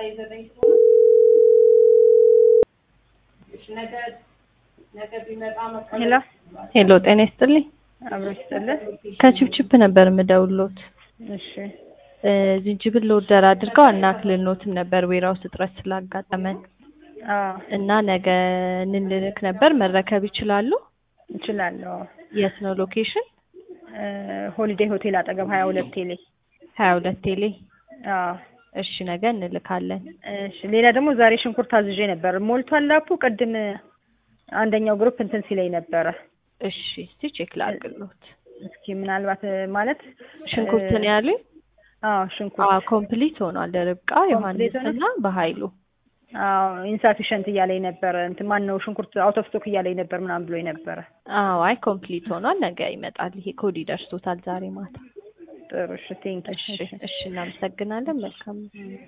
ሄሎ ሄሎ ጤና ይስጥልኝ። አብሮ ይስጥልን። ከችፕችፕ ነበር የምደውልዎት። እሺ እ ዝንጅብል ኦርደር አድርገው አናክልኖትም ነበር ዌራውስ እጥረት ስላጋጠመን አዎ እና ነገ እንልክ ነበር። መረከብ ይችላሉ? እችላለሁ። የት ነው ሎኬሽን? እ ሆሊዴይ ሆቴል አጠገብ ሀያ ሁለት ቴሌ። ሀያ ሁለት ቴሌ። አዎ እሺ ነገ እንልካለን። እሺ ሌላ ደግሞ ዛሬ ሽንኩርት አዝዤ ነበር። ሞልቷል ላፑ። ቅድም አንደኛው ግሩፕ እንትን ሲለኝ ነበረ። እሺ እስቲ ቼክ ላድርግልዎት። እስኪ ምናልባት ማለት ሽንኩርት ነው ያሉኝ? አዎ አዎ ሽንኩርት ኮምፕሊት ሆኗል። ርብቃ ዮሐንስ ሆኗል? እና በኃይሉ አዎ ኢንሳፊሸንት እያለኝ ነበረ። እንትን ማን ነው ሽንኩርት አውት ኦፍ ስቶክ እያለኝ ነበር ምናምን ብሎኝ ነበረ። አዎ አይ ኮምፕሊት ሆኗል። ነገ ይመጣል። ይሄ ኮድ ይደርሶታል ዛሬ ማታ። ጥሩ እሺ ቴንክ እሺ እሺ እናመሰግናለን። መልካም